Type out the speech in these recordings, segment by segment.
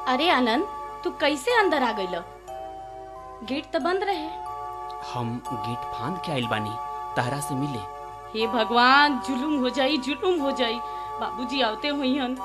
अरे आनंद तू कैसे अंदर आ गइल गेट तो बंद रहे हम गेट फांद के आइल बानी तहरा से मिले हे भगवान जुलुम हो जाई जुलुम हो जाई बाबूजी आवते हुई हन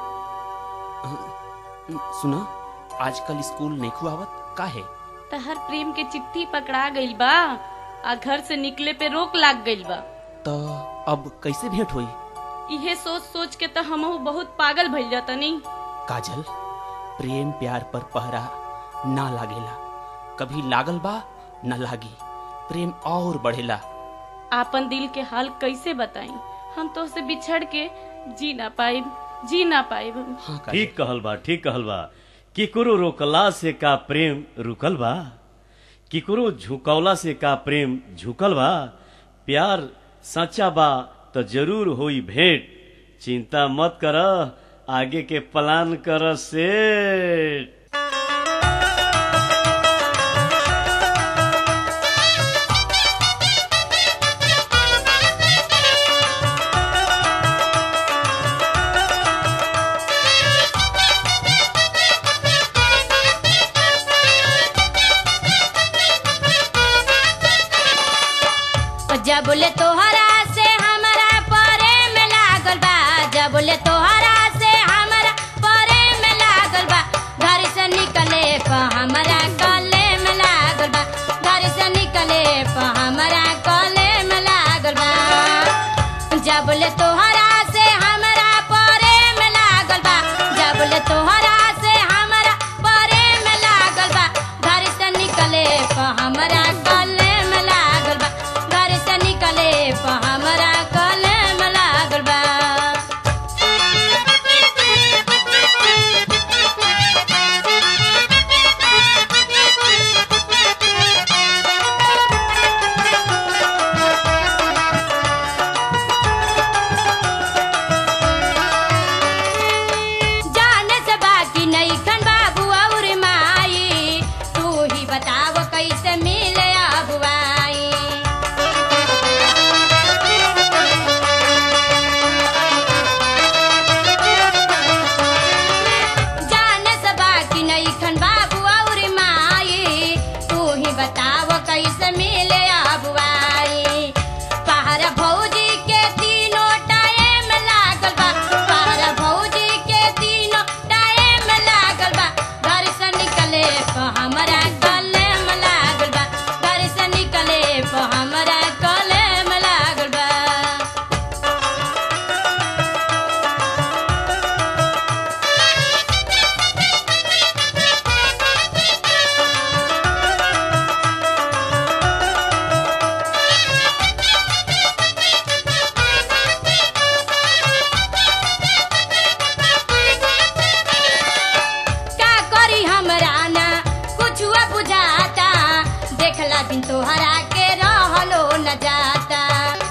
सुना आजकल स्कूल नहीं आवत का है तहर प्रेम के चिट्ठी पकड़ा गइल बा आ घर से निकले पे रोक लाग गइल बा तो अब कैसे भेंट हुई इहे सोच सोच के तो हमहू बहुत पागल भइल जातनी काजल प्रेम प्यार पर पहरा ना लागेला कभी लागल बा न लागी प्रेम और बढ़ेला आपन दिल के हाल कैसे बताई हम तो से बिछड़ के जी ना पाइब जी ना पाइब हाँ काजल ठीक कहल बा ठीक कहल बा केकरो रोकला से का प्रेम रुकल बा केकरो झुकौला से का प्रेम झुकल बा प्यार सच्चा बा तो जरूर होई भेंट चिंता मत कर आगे के प्लान कर सेठ जब बोले तोहरा से हमारा प्रेम लागल बा जब बोले तोहरा से हमारा प्रेम लागल बा घर से निकले प हमारा गले में लागल बा घर से निकले प हमारा गले में लागल बा जब बोले तोहरा से हमारा प्रेम लागल बा जब बोले तोहरा से हमारा प्रेम लागल बा घर से निकले प हमारा गले में लागल बा घर से निकले प हमारा गले में लागल बा जाने से बाकी नहीं खन बाबू और माई तू ही बताव कैसे मिले अबुआई जाने से बाकी नहीं खन बाबू और माई तू ही बताव कैसे मिले अबुआई पहाड़ भौजी के तीनों टाइम लागल बा पहाड़ भौजी के तीनों टाइम लागल बा घर से निकले प हमरा गले में लागल बा घर से निकले प हमरा गले में लागल बा का करी हमरा ना कुछ बुझाता देखला दिन तोहरा के रहलो न जाता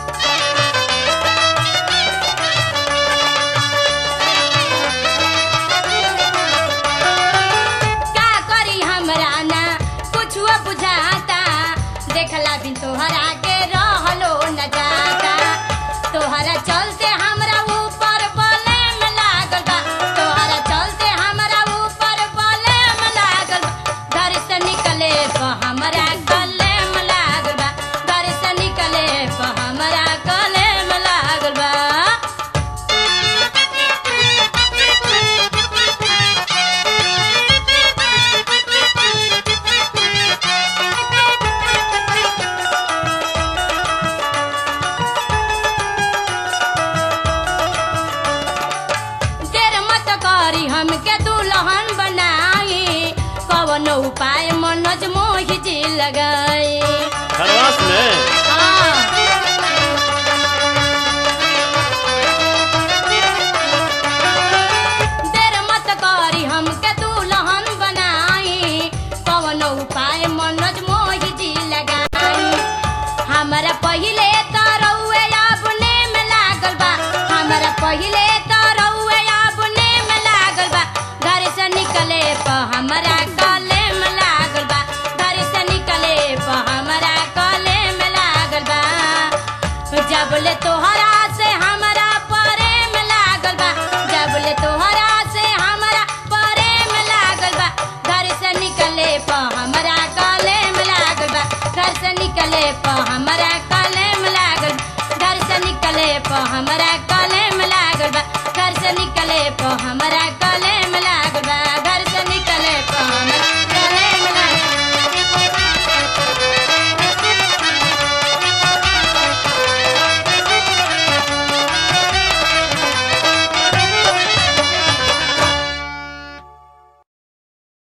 का करी हमरा ना कुछ बुझाता देखला दिन तोहरा के रहलो न जाता तोहरा चलते हमरा ऊपर बले में लागल बा तोहरा चलते हमरा ऊपर बले में लागल बा घर से निकले प हमरा गले में लागल बा घर से निकले प हमरा गले में लागल बा देर मत करी हमके दुल्हन बनाई कवन उपाय मनोज मोहि जी लगाई खरवास में हाँ। देर मत करी हमके दुल्हन बनाई कवन उपाय मनोज मोहि जी लगाई हमरा पहिले त रउए अपने में लागल बा हमरा पहिले त रउए अपने में लागल बा घर से निकले प हमरा गले में लागल बा घर से निकले प हमरा गले में लागल बा जब ले तोहरा से हमरा प्रेम लागल बा जब ले तोहरा से हमरा प्रेम लागल बा हमरा कलेम लागल घर से निकले प हमरा कलेम लागल बा घर से निकले प हमरा